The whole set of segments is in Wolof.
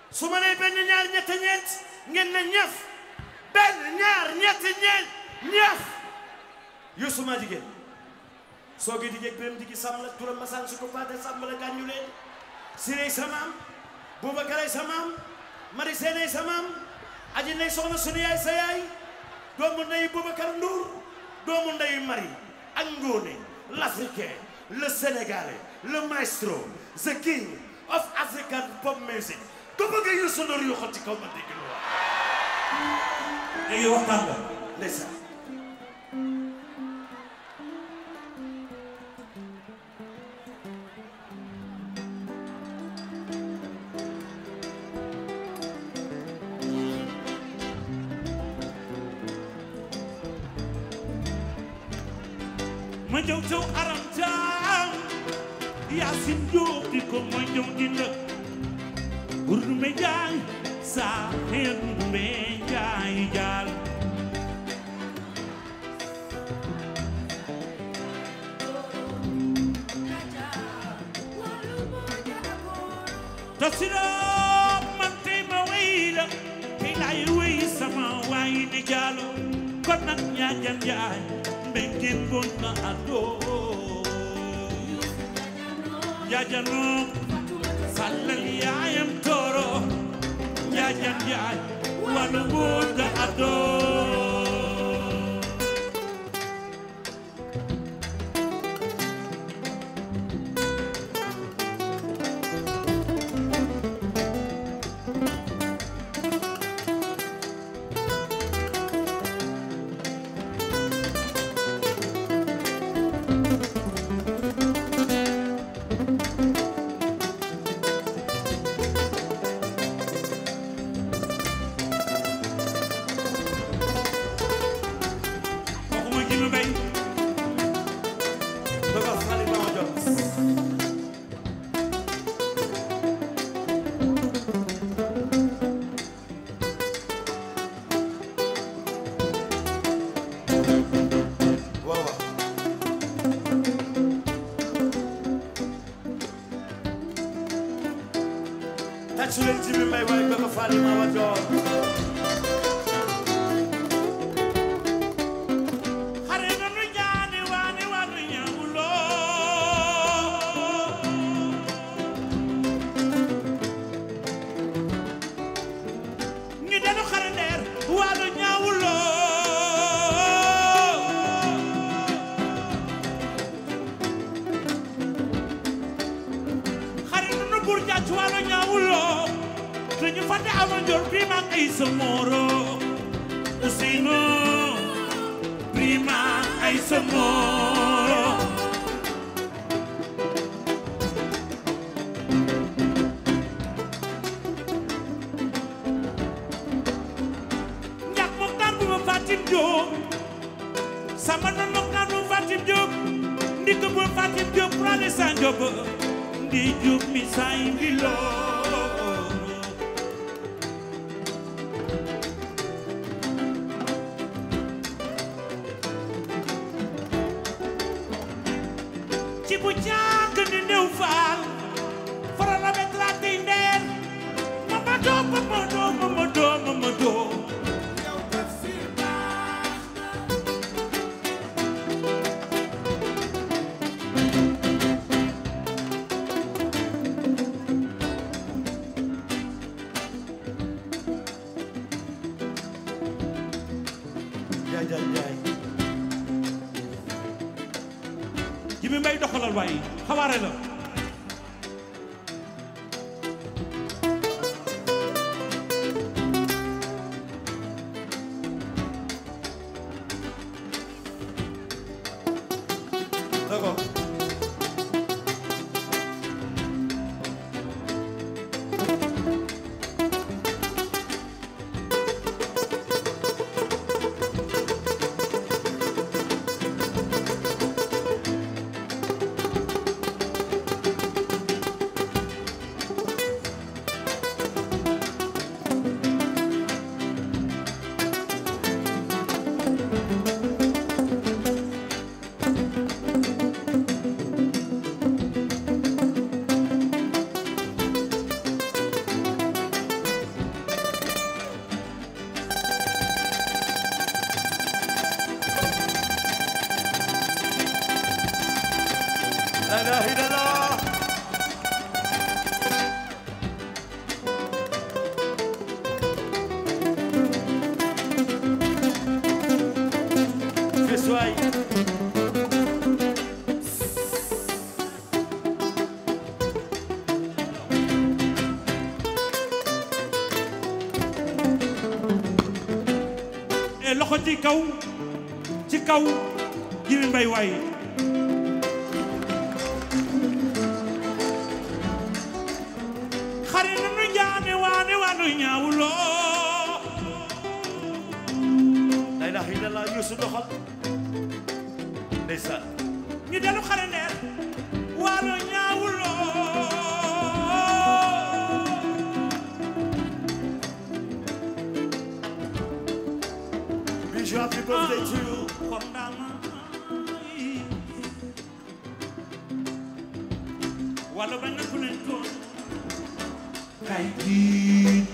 su ma nee benn ñaar ñett ñeent ngeen ne ñëf benn ñaar ñett ñeent ñëf Youssou maa jigéen soo gi digéeg biram digi sàmm la turam masaan su ko paate sàmm la gàññu leen sirey sa maam Boubacaray sa maam mari seeney sa maam aji nay soxna sunu yaay sa yaay doomu ndeyu Boubacar Ndour doomu ndeyu mari ak ngóone l'africain le sénégalais le maestro the king of african pop music ko bëgg Youssou Ndour yu xot ci kaw ma dégg lu wax léegi waxtaan nga ndeysaan ma ñëw taw aram jaam Yaasin Jóob di ko ma ñëw di la Urdu me jaay saa xeen me jaay jaal Tasiroo man tey ma wey la tey laay wey sama waay ne jaalo kon nag ñaajan jaay mbengeen bon na adoo jaajanoo sallal yaayam tooro jaajan jaay wàllu buut da adoo waxuma ji ma bay doga xali ma ma jot waaw waaw tàccu leen ci bi may waaye doga xali ma ma jot xare na nu jaani waane waanu ñaawuloo ñu denu xare ndeer waanu ñaawuloo xare na nu bur jàcc waanu ñaawuloo te ñu fàtte amal njor bii maag ay sa mooro Ousseynou prima ay sa mooro ñax moxtaar bu ma Fatim Diop sama non moxtaar bu ma Fatim Diop ndik bu ma Fatim Diop prale sa Diop ndi Diop mi say mbiloo ci bu jàng ni néew faal faral a bet laa tey ndeer mama doo mama doo mama doo mama doo jaay jaay jaay ji bi may doxalal waaye xawaare la dogo ilaha illallah Feswaay e loxo ci kaw ci kaw Jibi Mbay waay xari nanu jaane waane waanu ñaawuloo la ilaha illallah Yuusu doxal ndeysaan ñu delu xare ndeer waano ñaawuloo Bijou happy birthday to you wala bañ na ku leen toon kay diit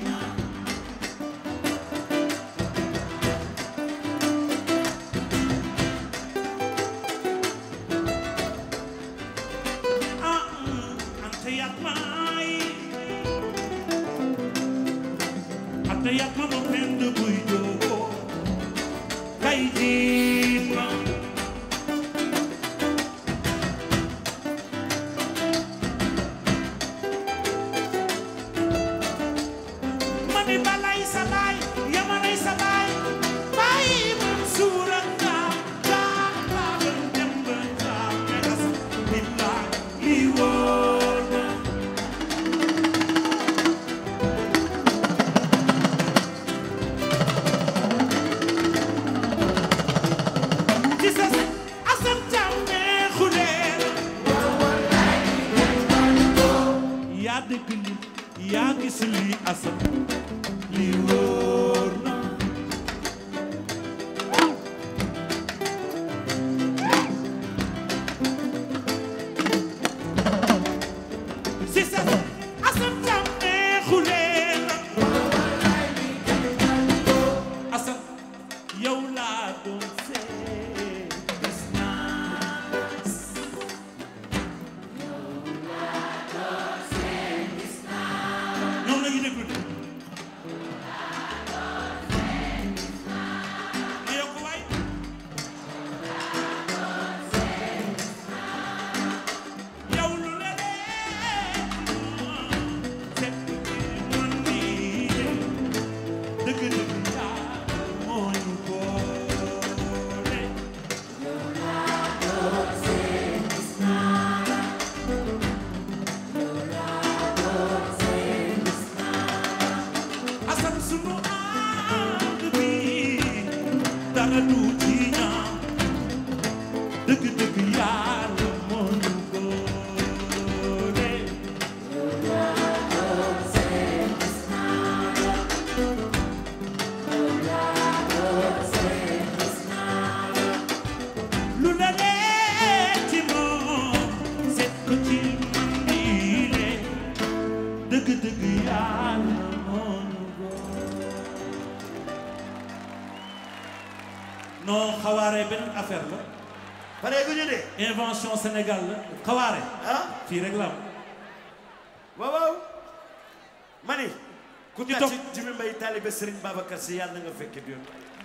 ah ante yat may ante yat ma mo pend buy jogo kay diit ma mani balay sa baay yamanay sa baay baay Mansuur ak Daam Daam Daam dem ba Daam megas billaay lii wóor na ci sa asam jàmm neexu leen yaa dëgg li yaa gis lii asam lii wóor na si sa asam jàmm neexu leen asam yow laa doon seet gis naa ñoom la ñu déglu de ma yokk waay yow lu la leen seet man nii dëgg dëgg yaa moo ñu boole asam sunu ànd bi dara du ci ñaaw dëgg dëgg yàlla moo ñu boole lu la leen ci moom seet ko ci man nii le dëgg dëgg yàlla moo ñu boole non xawaare benn affaire la pare gu ñu de invention Sénégal la xawaare ah fii rek la am waaw waaw mani ku Ñu tàcc toog. Jibi Mbay taalibe Sëriñ Babacar Si yàlla na nga fekke bi yoon